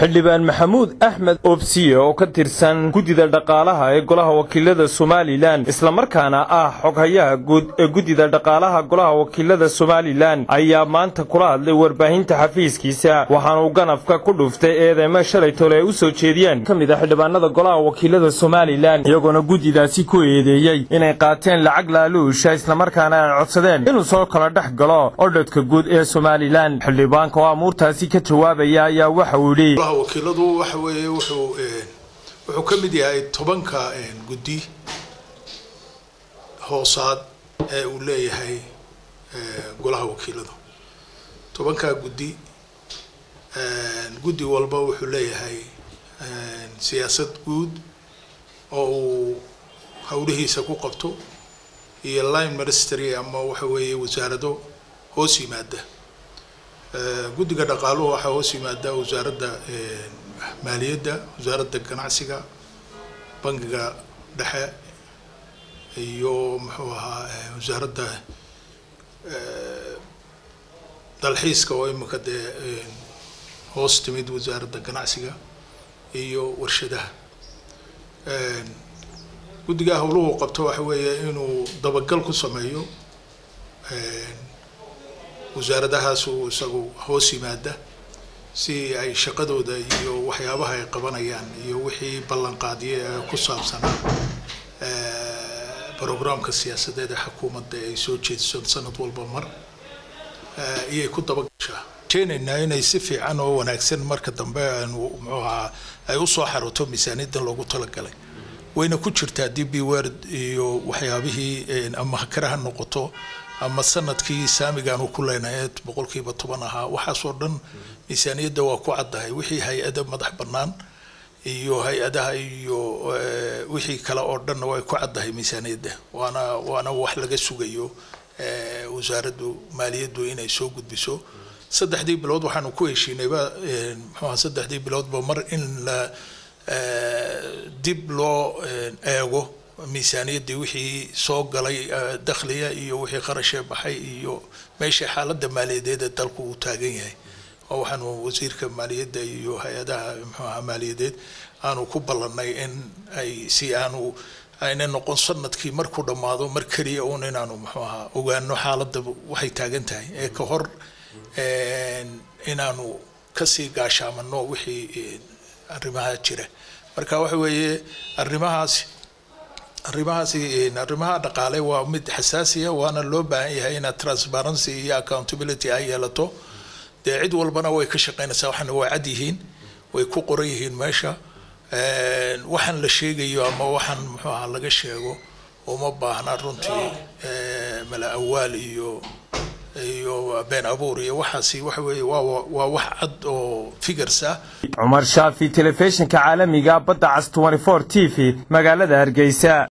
xildhibaan maxamuud axmed obsiye oo ka tirsan guddida dhaqaalaha ee golaha wakiilada somalilan islamarkaana ah xoghayaha guud ee guddida dhaqaalaha golaha wakiilada somalilan ayaa maanta kula hadlay warbaahinta xafiiskiisa waxaanuu ganafka ku dhuftay eedeymo shalay tole ay u soo jeediyeen ka mid a xildhibaanada golaha wakiilada somalilan iyagoona guddidaasi ku eedeeyey inay qaateen lacag laaluusha islamarkaana ay codsadeen inuu soo kala dhex galo odhadka guud ee somalilan xildhibaanka oo amuurtaasi ka jawaabaya ayaa waxa uu yidhi golaha wakiiladu waxa weeye wuxuu wuxuu ka mid yahay tobanka guddi hoosaad ee uu leeyahay golaha wakiiladu tobankaa guddi guddi walba wuxuu leeyahay siyaasad guud oo uu howlihiisa ku qabto iyo line ministry ama waxa weeye wasaarado hoos yimaada guddiga dhaqaaluhu waxaa hoos yimaada wasaaradda maaliyadda wasaaradda ganacsiga bangiga dhexe iyo muxuu ahaa wasaaradda dalxiiska oo imika dee hoos timid wasaaradda ganacsiga iyo warshadaha guddiga howluhu qabto waxa weeye inuu dabagal ku sameeyo wasaaradahaasu isagu hoos yimaada si ay shaqadooda iyo waxyaabaha ay qabanayaan iyo wixii ballanqaadiye ee ku saabsanaa programka siyaasadeed ee xukuumadda ay soo jeediso sanad walba mar iyay ku dabagashaa rajeynaynaa inay si fiican oo wanaagsan marka dambe aanu muxuu ahaa ay usoo xaroto miisaaniyaddan loogu talagalay wayna ku jirtaa d b word iyo waxyaabihii ama hakare ha noqoto ama sanadkii saamigaanu ku leenahay boqolkiiba toban ahaa waxaasoo dhan miisaaniyadda waa ku caddahay wixii hay-ada madax bannaan iyo hay-adaha iyo wixii kale oo dhanna way ku caddahay miisaaniyadda waana waana wax laga sugayo wasaaraddu maaliyaddu inay soo gudbiso saddexdii bilood waxaanu ku heshiinayba muxuuha saddexdii biloodba mar in la dib loo eego miisaaniyaddii wixii soo galay dakhliga iyo wixii qarashee baxay iyo meesha xaaladda maaliyadeed ee dalku uu taagan yahay oo waxaanu wasiirka maaliyadda iyo hay-adaha muxuuaha maaliyadeed aanu ku ballannay in ay si aanu ayna noqon sanadkii markuu dhammaado mar keliya uun inaanu muxuu ahaa ogaano xaaladda waxay taagan tahay ee ka hor inaanu kasii gaashaamano wixii arrimaha jira marka waxa weeye arrimahaasi arrimahaasi arrimaha dhaqaale waa mid xasaasiya waana loo baahan yahay inaad transparency iyo accountability ay yeelato dee cid walbana way ka shaqeynaysaa waxaana waa cad yihiin way ku qoran yihiin meesha waxaan la sheegayo ama waxaan muxuu ahaa laga sheego uma baahna runtii mala awaal iyo iyo been abuur iyo waxaasi waxa weeye waa waa wax cad oo figures ah cumar shaafi telefishinka caalamiga badda cas 24 t v magaalada hargeysa